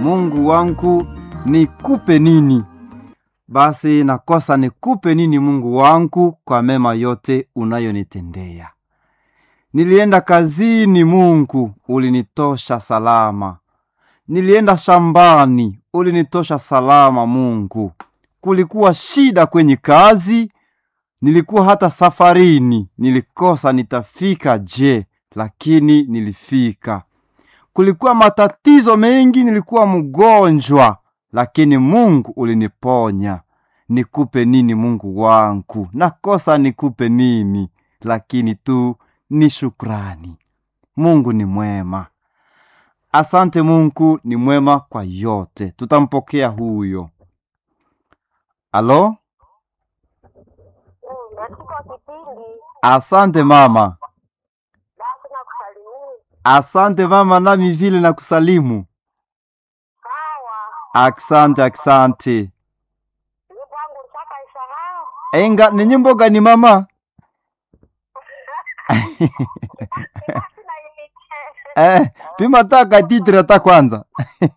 Mungu wangu nikupe nini? Basi nakosa nikupe nini Mungu wangu kwa mema yote unayonitendea. Nilienda kazini, Mungu ulinitosha salama. Nilienda shambani, ulinitosha salama Mungu. Kulikuwa shida kwenye kazi, nilikuwa hata safarini, nilikosa nitafika je, lakini nilifika. Kulikuwa matatizo mengi, nilikuwa mgonjwa, lakini Mungu uliniponya. Nikupe nini Mungu wangu? Nakosa nikupe nini? Lakini tu ni shukrani. Mungu ni mwema. Asante Mungu ni mwema kwa yote. Tutampokea huyo. Alo? Katika kipindi Asante mama. basi na kusalimia Asante mama, nami vile na kusalimu. sawa, Asante, asante. ni kwangu ntaka isahau Enga ni nyimbo gani mama? basi na imiche Eh, pima taka titre hata kwanza.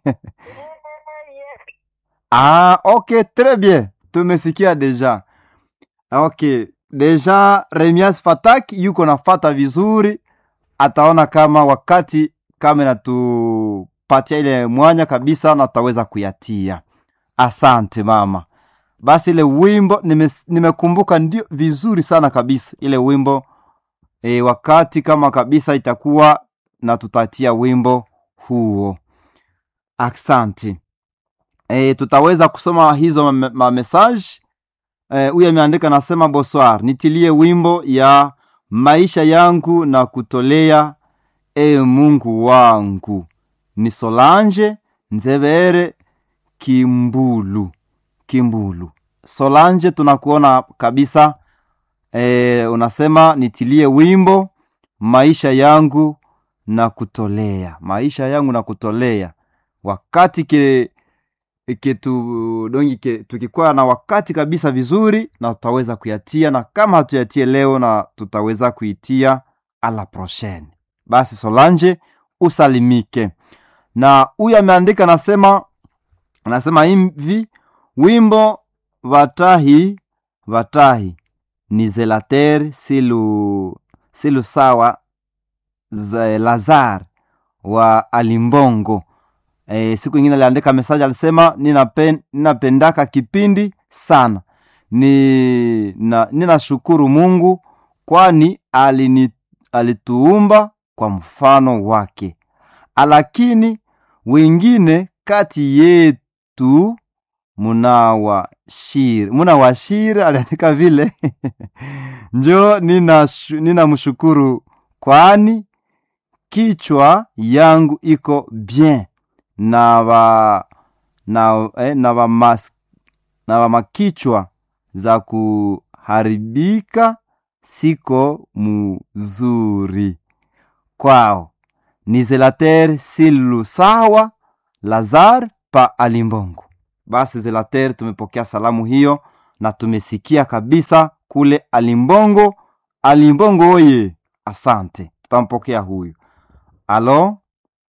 Ah, ok, très bien. Tumesikia deja. Ok, deja Remias Fatak yuko nafata vizuri, ataona kama wakati kama inatupatia ile mwanya kabisa na tutaweza kuyatia. Asante mama. Basi ile wimbo nimes- nimekumbuka ndio vizuri sana kabisa ile wimbo e, wakati kama kabisa itakuwa na tutatia wimbo huo. Asante. E, tutaweza kusoma hizo ma- ma message. Eh, huyu ameandika nasema, bonsoir, nitilie wimbo ya maisha yangu na kutolea e Mungu wangu. Ni Solange Nzebere Kimbulu, Kimbulu. Solange, tunakuona kabisa. E, unasema nitilie wimbo maisha yangu na kutolea, maisha yangu na kutolea wakati ke ke tu dongi ke tukikuwa na wakati kabisa vizuri, na tutaweza kuyatia, na kama hatuyatie leo, na tutaweza kuitia a la prochaine. Basi Solange, usalimike. Na huyu ameandika nasema, anasema hivi wimbo vatahi vatahi ni zelater silu silu sawa za Lazar wa Alimbongo. E, siku ingine aliandika message alisema ninapen, ninapendaka kipindi sana ni na, ninashukuru Mungu kwani alini, alituumba kwa mfano wake, lakini wengine kati yetu munawashiri munawashiri, aliandika vile njo ninamshukuru nina mshukuru kwani kichwa yangu iko bien na va na, eh, na va mas, na va makichwa za kuharibika siko mzuri kwao. Ni Zelater Silu sawa Lazar pa Alimbongo. Basi Zelater, tumepokea salamu hiyo na tumesikia kabisa kule Alimbongo. Alimbongo oye, asante, tutampokea huyu. Alo,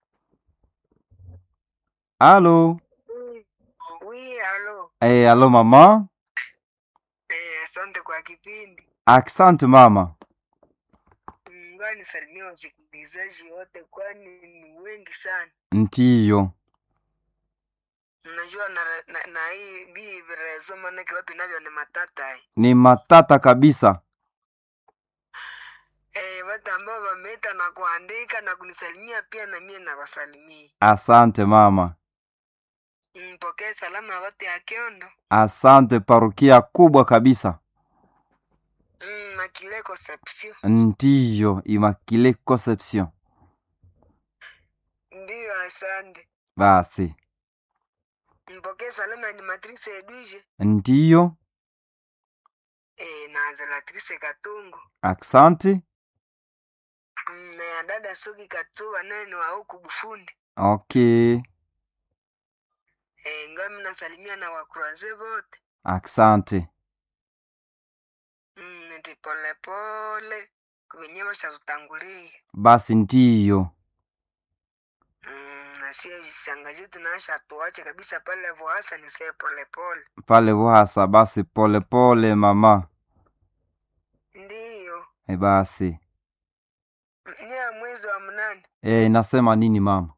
alo, wi alo eh, alo mama. eh, asante kwa kipindi Asante mama. ngoja nisalimie wasikilizaji wote kwani ni wengi sana Ndiyo, unajua na, na, na hii bii virezo manake wapi navyo ni matata eh. ni matata kabisa. Eh, watu ambao wameita na kuandika na kunisalimia pia na mie nawasalimia Asante mama, mpokee salama ya watu ya Kiondo asante. Parokia kubwa kabisa. mm, Makile Conception Ndiyo, Immaculée Conception. ndiyo asante Basi mpokee salama ya Animatrice Edwige ndiyo, eh, na Zelatrice Katungu asante. mm, na ya dada Sogi Katuba naye ni wa huku Bufundi Okay, eh, ngami nasalimia na wakuraze wote asante. mm, nti polepole kuvenye vashatutangulia Basi ndiyo, Mm, na sie shangazi tunaasha tuache kabisa pale vohasa ni see polepole. pale Vuhasa. Basi polepole pole, mama. Ndiyo. E, basi Ni ya mwezi wa mnane. e, inasema nini mama?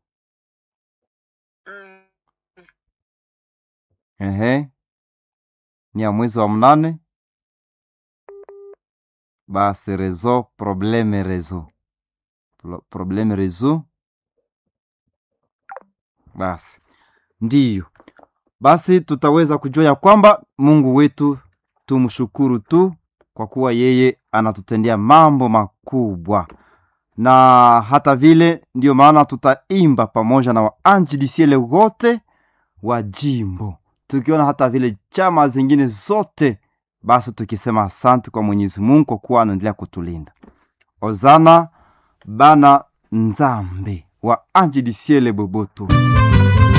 Mm. Ehe, ni ya mwezi wa mnane. Basi rezo probleme rezo Pro- probleme rezo. Basi ndiyo, basi tutaweza kujua ya kwamba Mungu wetu tumshukuru tu kwa kuwa yeye anatutendea mambo makubwa, na hata vile ndiyo maana tutaimba pamoja na waanjilisiele wote wa jimbo tukiona hata vile chama zingine zote, basi tukisema asante kwa Mwenyezi Mungu kwa kuwa anaendelea kutulinda. Ozana bana nzambe wa anjilisiele boboto